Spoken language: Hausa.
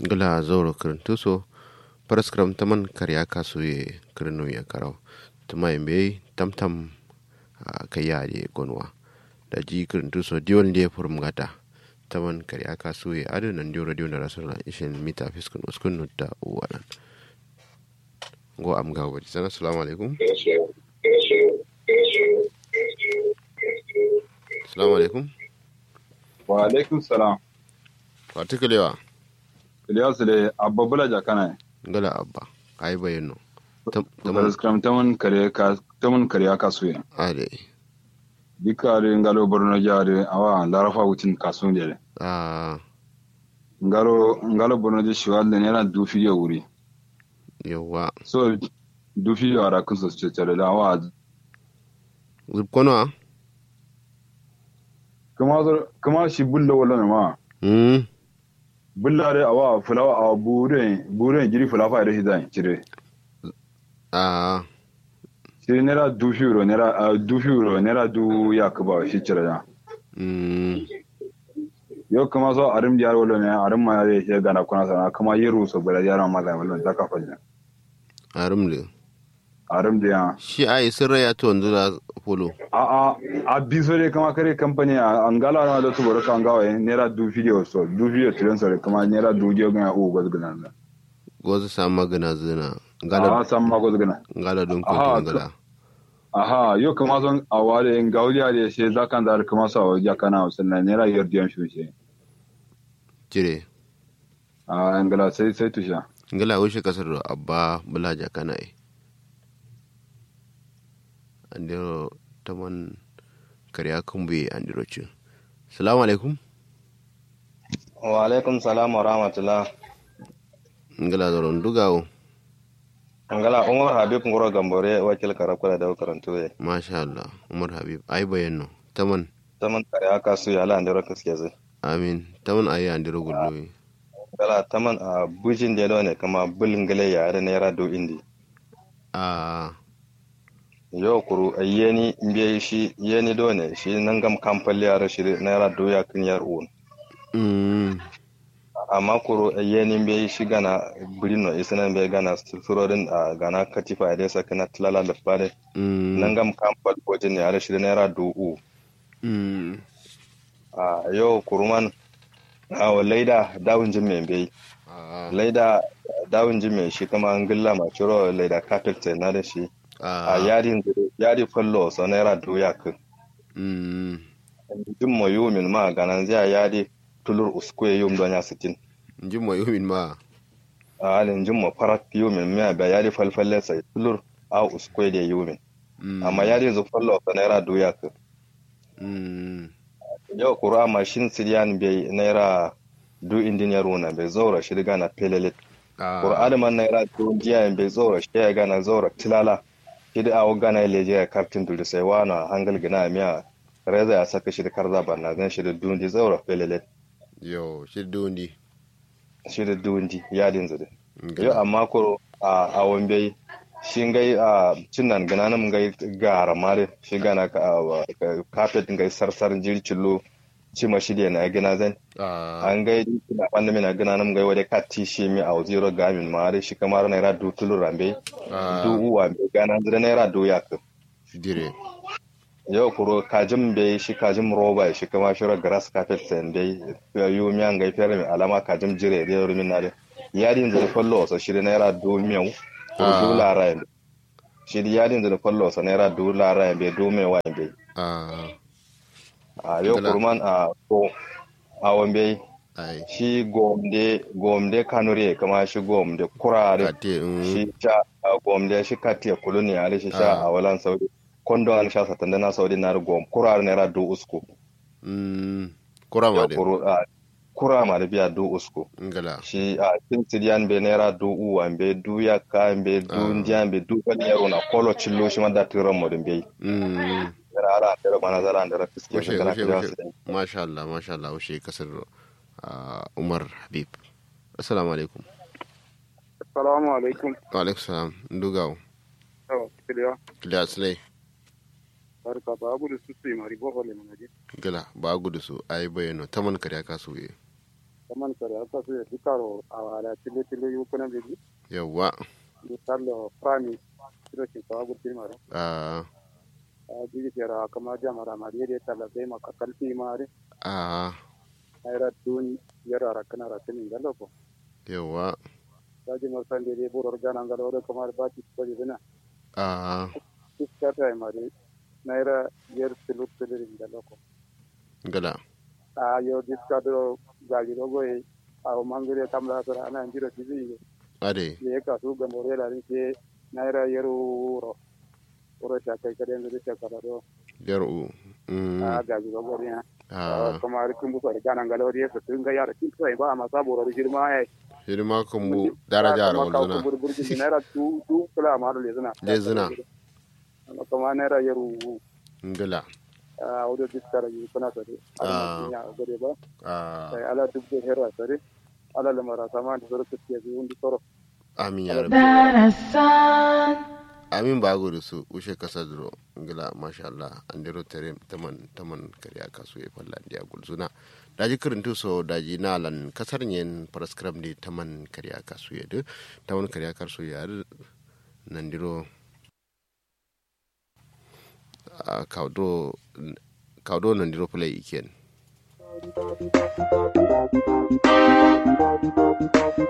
gala zoro kirintuso paraskram taman karya kasu ye kirinu ya karau tuma yambe tamtam kaya ye gonwa da ji kirintuso diwan liye furum gata taman karya kasu ye adu nan diyo radio na rasulullah ishin mita fiskun uskun nutta uwanan go am gawo bati sana assalamu alaikum assalamu alaikum wa alaikum salam particular Ilyas le abba bula jakana gala abba ai bayano taman skram taman kare ka taman kare ka suye ade dikare ngalo borno jare awa larafa wutin kasun de ah ngalo ngalo borno je shiwal ne yana du fiyo wuri yawa so du fiyo ara kun so ce tare da awa zubkono a kuma kuma shi bulla wala ma hmm bulla de awa fulawa awa bure bure jiri fulafa da shi zan cire ah shi nera du fiyo nera du fiyo nera du yakuba shi cire da hmm yau kama so arim diyar wala ne arim ma ya ke gana kuna sana kama yiru so bala yaran mala wala ta ka fanya arumle arim diya shi ai sirra ya to wanzu da polo a a a biso de kama kare company a angala na da su boro kan gawa nera du video so du video tiran so kama nera du je ga o goz gana na gozu samu magana zina a gala san ma goz gana gala don Aha, ko gala aha yau kama son a wale in gauliya da she zakan da kama so ya kana sannan nera yardiyan shi she jire a angala sai sai tusha gala wuce kasar da abba bulaja kana yi andiro taman karya kumbe andiro ci salamu alaikum wa alaikum salam wa rahmatullah ngala zoron dugawo angala umar habib ngoro gambore wakil karakula da karantu ye masha Allah umar habib ai bayanno taman taman kare aka su ya lan dero kaske zai amin taman ayi andiro gulloyi angala taman a bujin da ne kama bulin gale ya da naira do indi a yau kuru a yeni mbiye shi yeni do ne shi nan gam kamfali ya shi naira do ya kin yar un mm amma kuru a yeni mbiye shi gana birino isana mbiye gana surorin a gana katifa ya desa kana tilala da fare mm nan gam kamfal bojin ya shi naira do u mm a yau kuruman a wa laida dawun jin mai bai a laida dawun jin mai shi kama an gilla ma ciro laida carpet na da shi a a yadin yadi fallo so naira doya kan mm jin mo yumin ma ganan zai yadi tulur uskwe yum donya sitin jin mo yumin ma a halin jin mo farat yumin ma ba yadi falfalle sai tulur a uskwe da yumin mm amma yadi zu fallo so naira doya kan mm yau kura mashin siriyan bai naira du indiniyar wuna bai zaura shi riga na pelelit a Qur'ani man na ira to jiya en be zora shi ya gana zora tilala kidi awo gana leje ya kartin duri sai wana hangal gina miya reza ya saka shi da karza banna zan shi da dundi zora pelele yo shi dondi shi da dundi yadin zade yo ngala amma ko a awon bai shi ngai a cinnan gana nan ngai gara mare shi gana ka ka- carpet ngai sarsar jircillo cima shi da na gina zan a an gai na wanda mina gana nan gai wade kati shi mi a zero gamin mare shi kamar na ira du tulu rambe a du uwa mai gana zira naira doya ka dire yau kuro kajin bai shi kajin roba shi kama shira grass carpet sen bai yu miyan gai fere mai alama kajin jire da yau rumin nare yadin zira fallo wasa shi da naira do miyau ko Ah. do lara shi da yadin zira fallo wasa naira do lara bai do mai wa bai a a yau Kala. kurman a ko a wambe ai shi gomde gomde kanure kama shi gomde kurare ate mm shi sha a gomde shi katiya kuluni ale shi sha Ah. a walan saudi kondo an sha satanda na saudi na gom kurar naira do usko mm kurama de kuru a kura ma da biya do usko ngala shi a tin sidiyan be naira do uwa be du ya ka be du Ah. ndiyan be du kan yaro na kolo chillo shi ma da tiran mo din be mm yana ara da mana zara da fiske Washe, kana washe, kira washe. su masha Allah masha Allah washe kasar ah, Umar Habib assalamu alaikum Assalamu alaikum. wa alaikum salam ndugawo Yawa, kiliya. kiliya slay Barka ba abu da su su yi mari boho le manaje. gala ba gudu su ai bayano taman karya kasu ye kaman kare aka su ya dukaro a wala tile tile yu kuna beji yawa ni tallo prami siro ki ka gurti mare a a jigi tera kama jamara mari de talla be maka kalfi mare a ayra dun yara rakana rakani ngalo ko yawa daji marsan de boro gana ngalo do kamar bati ko dina a kiskata mari naira yer tilu tilu ngalo ko gala a yo diskado gaji do goy a o mangire kamla sara ana njiro tibi ade ye ka su ga more la rin naira yeru ro oro ta kai kade ndu ta kala do yaru mm a gaji do goy ya a kuma ri kun bu ko gana ngalo ri so tun ga yara kin sai ba ma sabo ro girma ai hidima kan mu daraja da wanzuna burburji naira tu tu kula ma le zina Le zina. amma kuma naira yeru ngala a audio diskara yi kuna sare Ah. a ya gode ba a sai ala duk da hera sare ala lamara sama da zuru kuke yi undi toro amin ya rabbi darasan amin ba gudu su ushe kasa duro ngila masha Allah an dero tere taman taman kariya kasu e falla dia gulzuna daji kirintu so daji nalan kasar nyen paraskram di taman kariya kasu ya de taman kariya kasu ya de nan diro a kaudo kaudo nan diro play iken